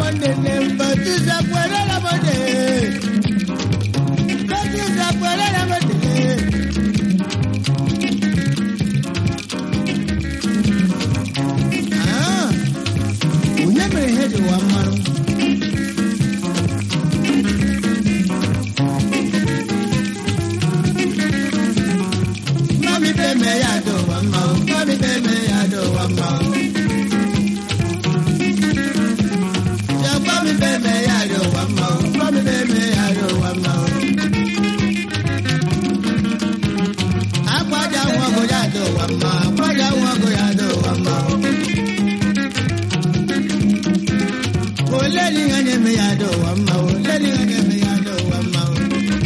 monde ne batu za kwere la monde. Batu za kwere la monde. Ah, onye mere ihe dị ụwa mmanụ? Mami be me ya do wa ma o, mami be me ya do wa ma o. Ya mami be me ya do wa ma o, mami be me ya do wa ma o. Agbaja wọn kò yá do wa ma, agbaja wọn kò yá do wa ma o. Kò lẹ́ni ẹni mi ya do wa ma o, lẹ́ni ẹni mi ya do wa ma o.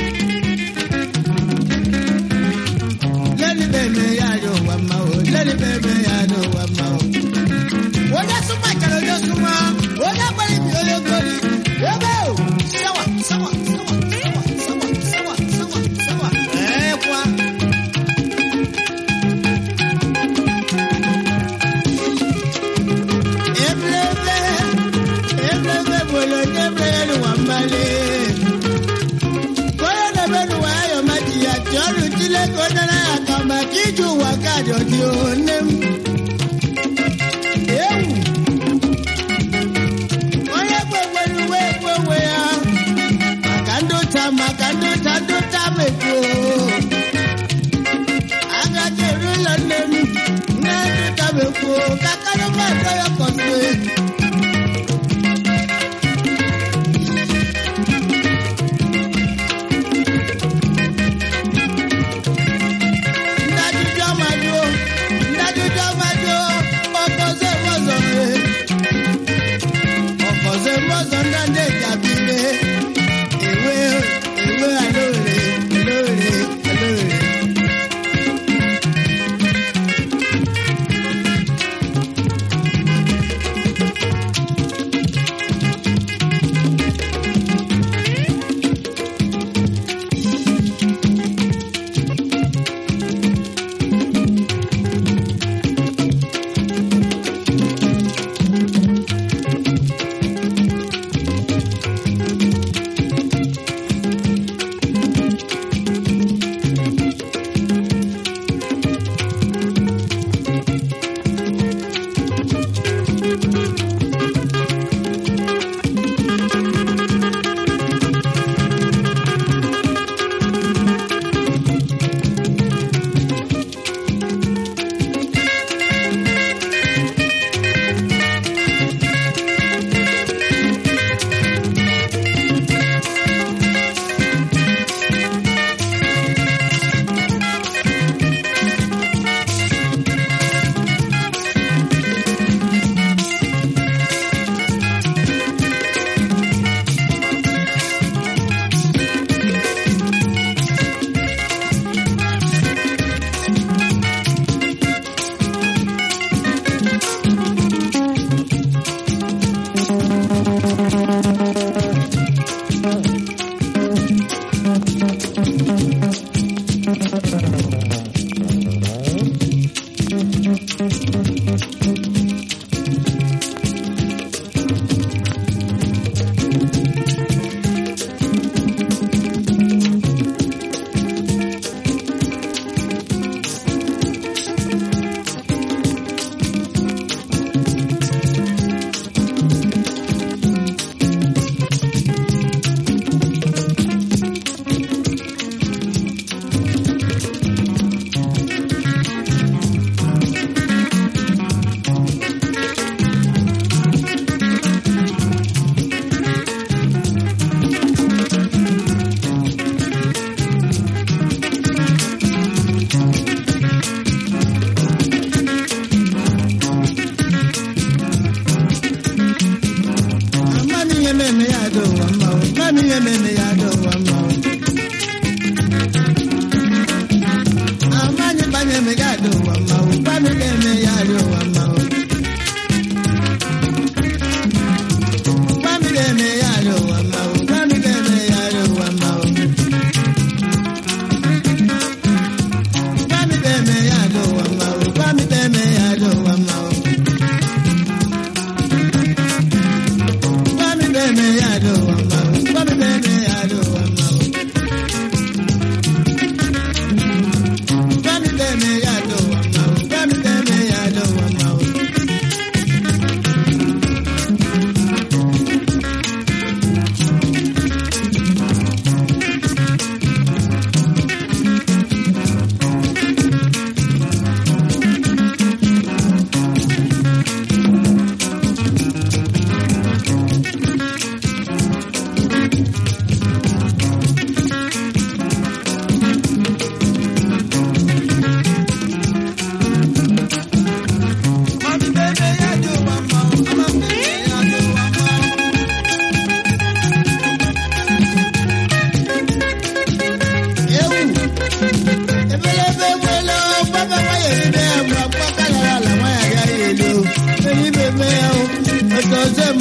lẹ́ni bẹ́ẹ̀ mi yá yóò wá ma o lẹ́ni bẹ́ẹ̀ mi yá yóò wá ma o. wọ́n yẹ súnmọ́ ìkàlẹ̀ ọjọ́ súnmọ́ wọ́n yẹ pẹ́lú ibi olè gbòòrì wọ́n bẹ́ẹ̀ o. sáwà sáwà sáwà sáwà sáwà sáwà sáwà sáwà. ẹ̀ẹ́ kwa. ebilebe ebilebe bolo ebilebe ni wọ́n bá lé kóyọ̀ lẹ́bẹ̀ ni wàá yọ̀ má jìyà tí ó lù tí lẹ́kọ̀ọ́ dáná àkàmà kí ju wà káàdọ̀ tí ó ní mú. Ewu. Onye kwekwe n'uwe ekwewe ya. Maka ndị ụta maka ndị ụta ndị ụta mekwo. Agaghị eru ụlọ nne m. Nne ndị ụta mekwo. Kakanụ mmadụ ya kọsịrị. Ndajụjụ ọmadụ, ndajụjụ ọmadụ, ọkọzọ mọzọ re. Ọkọzọ mọzọ ndande jabire. Ewe ewe alóore, alóore, alóore.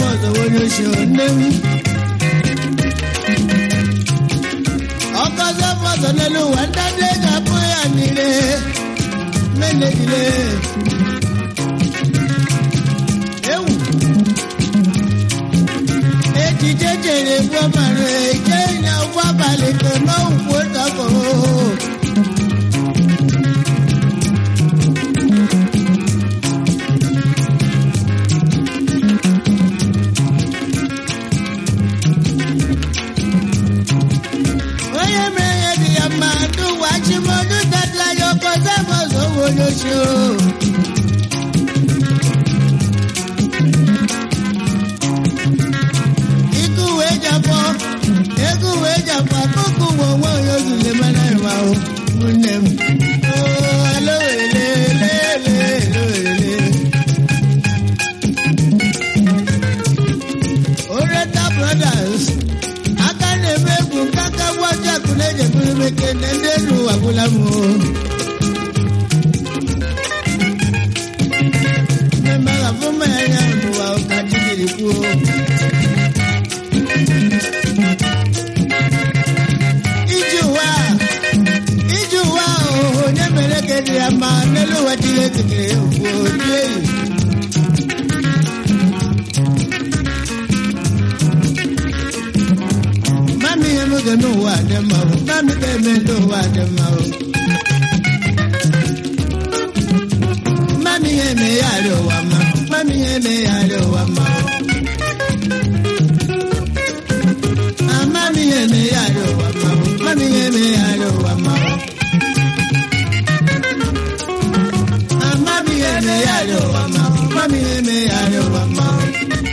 ọzọ onye oshi nne m ọkọzọ fọzọ n'elu ụwa ndadị ga-abụ ya niile menegide ewu ejije chere gbuo mara eje nya ụgbọ abalị ke n'ọgwụ tọkọ onye mere ihe dị ya mma n'ụwa chimọdụ datara ya ọkọzọ fọzọ onye oshi o ikú wee jabọ egwu wee jabọ akụkụ ụwa onwe onye ozule mana ịwa o nne m Oo, alowele, lele, lele. Oreta Brothers aka na-eme egwu nke aka gwaji akụ na-ejeburu meke na ndị elu ụwa gwụla m o mmemme agha mmanya ya n'ụwa ụka chi jiri kwuo iji ụwa iji ụwa ahụ onye mere ka dị ya mma n'elu ụwa Chineke kere ya ugwu oji eyi mami ihe m ga n'ụwa dị mma o mami ga-eme ndị ụwa dị mma o mami ihe eme ya arị ụwa mma mami ihe eme ya arị ụwa mma o Ah, mami ihe eme ya arị ụwa mma o mami ihe eme ya arị ụwa mma o Ah, mami ihe eme ya arị ụwa mma o mami ihe eme ya arị ụwa mma o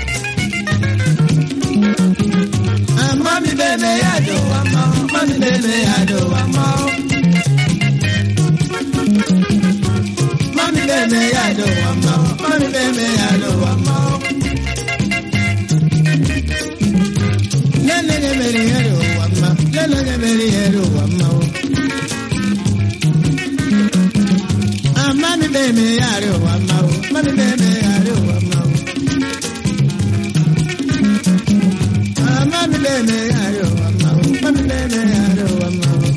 Ah, mami bebe ya do wa ma o, mami bebe ya do wa ma o. Mami bebe ya do wa ma o, mami bebe ya do wa ma o. Lele ne mere ya do wa ma, lele ne mere ya do wa ma o. Ah, mami bebe ya do wa ma o, mami bebe ya do wa ma o. Ah, mami bebe ya do wa ma o, mami bebe ya do wa ma o.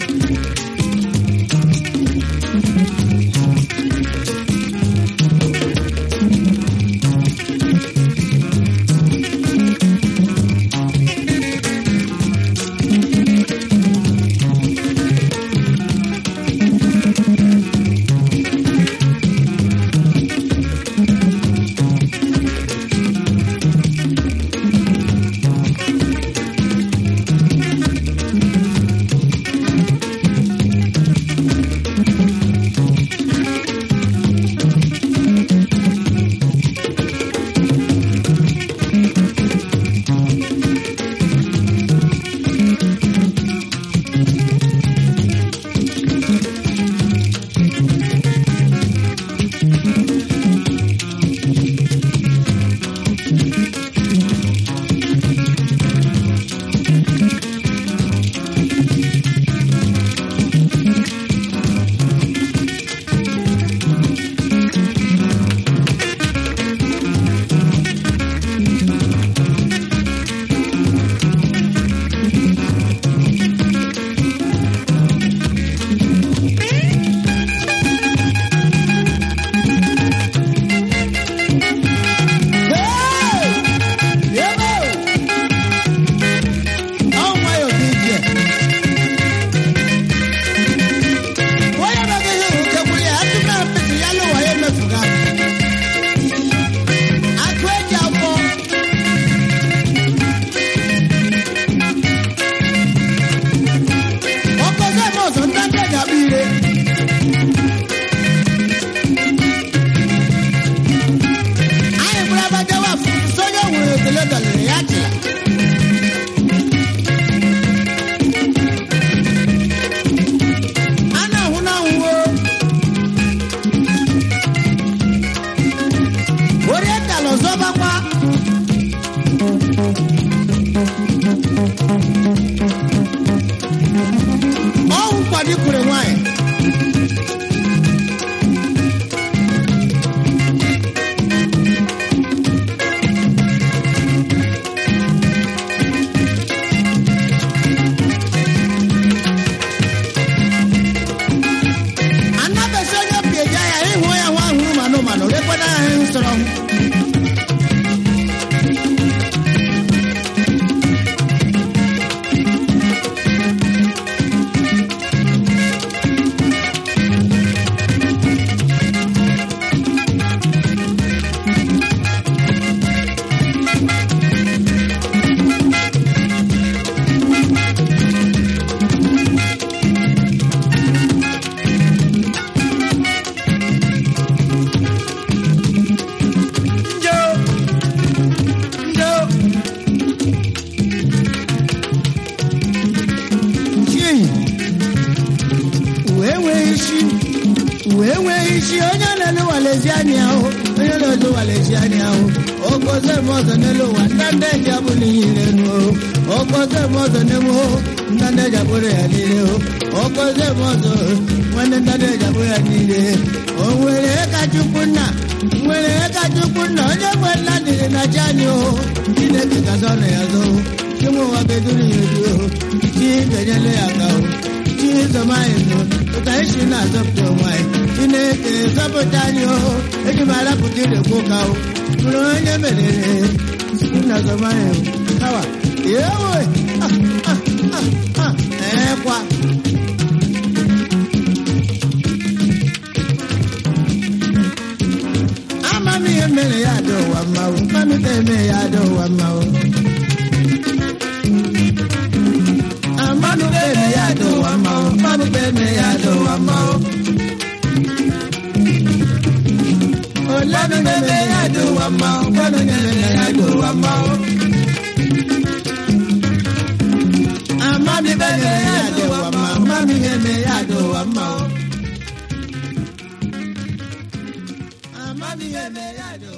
anya ahụ onye na-ozu walesi anya ahụ okoze m ọzọ n'elu ụwa ndanda eji abụla ihe enu okoze m ọzọ n'emu ndanda eji abụrụ ya niile okoze m ọzọ nwanne ndanda eji abụrụ ya niile o nwere ka chukwu nna nwere ka chukwu nna onye nwe nna dịrị na chi anyị o chineke gaza ọnụ ya zo chinwe ụwa beduru ya edu chi ga-enyere ya aka o chi zọma anyị zo ụka isi na-azọpụta onwe anyị chineke zọpụta anyị o eji m arapụta irekwu ụka o bụrụ onye merere na zọma anyị o kawa ewe ekwa amami ihe mere ya dị ụwa mma o mami ka eme ya dị ụwa mma o amami ka eme ya dị ụwa mma o mami ka eme ya dị ụwa mma o olanu ka eme ya dị ụwa mma o kwanu ka eme ya dị ụwa mma o amami ka eme ya dị ụwa mma o mami ka eme ya dị ụwa mma o amami ka eme ya dị